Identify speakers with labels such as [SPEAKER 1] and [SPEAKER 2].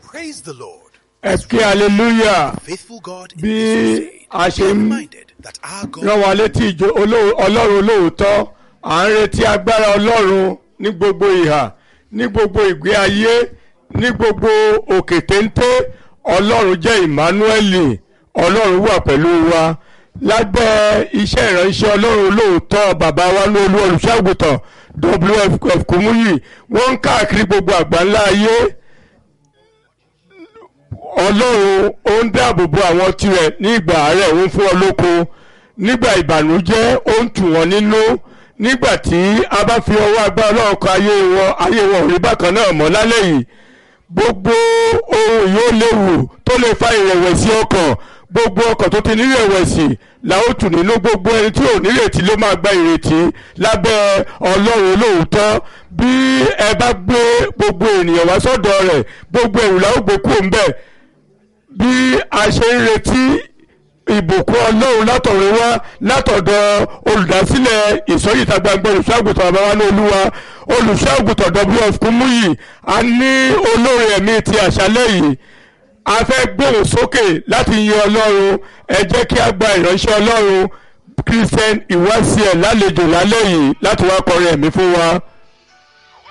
[SPEAKER 1] Praise the Lord.
[SPEAKER 2] ẹ kí hallelujah
[SPEAKER 1] Faithful God in
[SPEAKER 2] bí
[SPEAKER 1] this crusade.
[SPEAKER 2] a ṣe
[SPEAKER 1] Be
[SPEAKER 2] ń
[SPEAKER 1] reminded that our God
[SPEAKER 2] rán wa létí ìjọ olóò- ọlọ́run olóòótọ́ à ń retí agbára ọlọ́run ní gbogbo ìhà ní gbogbo ìgbé ayé ní gbogbo òkè téńté ọlọ́run jẹ́ emmanuel ọlọ́run wà pẹ̀lú wa lábẹ́ iṣẹ́ ìránṣẹ́ ọlọ́run olóòótọ́ bàbá wa ní olú olùṣàgùtàn wf kùmúyì wọ́n ń káàkiri gbogbo àgbáńlá ayé ọlọ́run ó ń dáàbò bo àwọn tirẹ̀ ní ìgbà àárẹ̀ ó ń fún ọ lóko nígbà ìbànújẹ́ ó ń tù wọ́n nínú nígbà tí a bá fi ọwọ́ agbára ọlọ́run kan ayé wọn ayé wọn ò rí bákan náà mọ́ lálẹ́ yìí gbogbo ohun yóò léwu tó lè fa ìrẹ̀wẹ̀sì ọkàn gbogbo ọkàn tó ti nírẹ̀wẹ̀sì la ó tù nínú gbogbo ẹni tí ò nírètí ló máa gba ìrètí lábẹ́ ọlọ́run olóòótọ́ bí ẹ bá gbé gbogbo ènìyàn wá sọ́dọ̀ rẹ̀ gbogbo ẹ̀rù la ó gbé kúrò ń bẹ̀ bí a ṣe ń retí ìbùkún ọlọ́run látọ̀run wá látọ̀dọ̀ olùdásílẹ̀ ìsọ̀yìta gbangba olùṣọ́àgùtàn bàbá wa ní olúwa olùṣọ́àgùtàn wf kúmúyì a ní olórí ẹ̀mí ti àṣálẹ́ yìí a fẹ́ gbóhùn sókè láti yin ọlọ́run ẹ jẹ́ kí a gba ìránṣẹ́ ọlọ́run christian ìwáṣẹ̀ lálejò lálẹ́ yìí láti wá kọrin ẹ̀mí fún wa.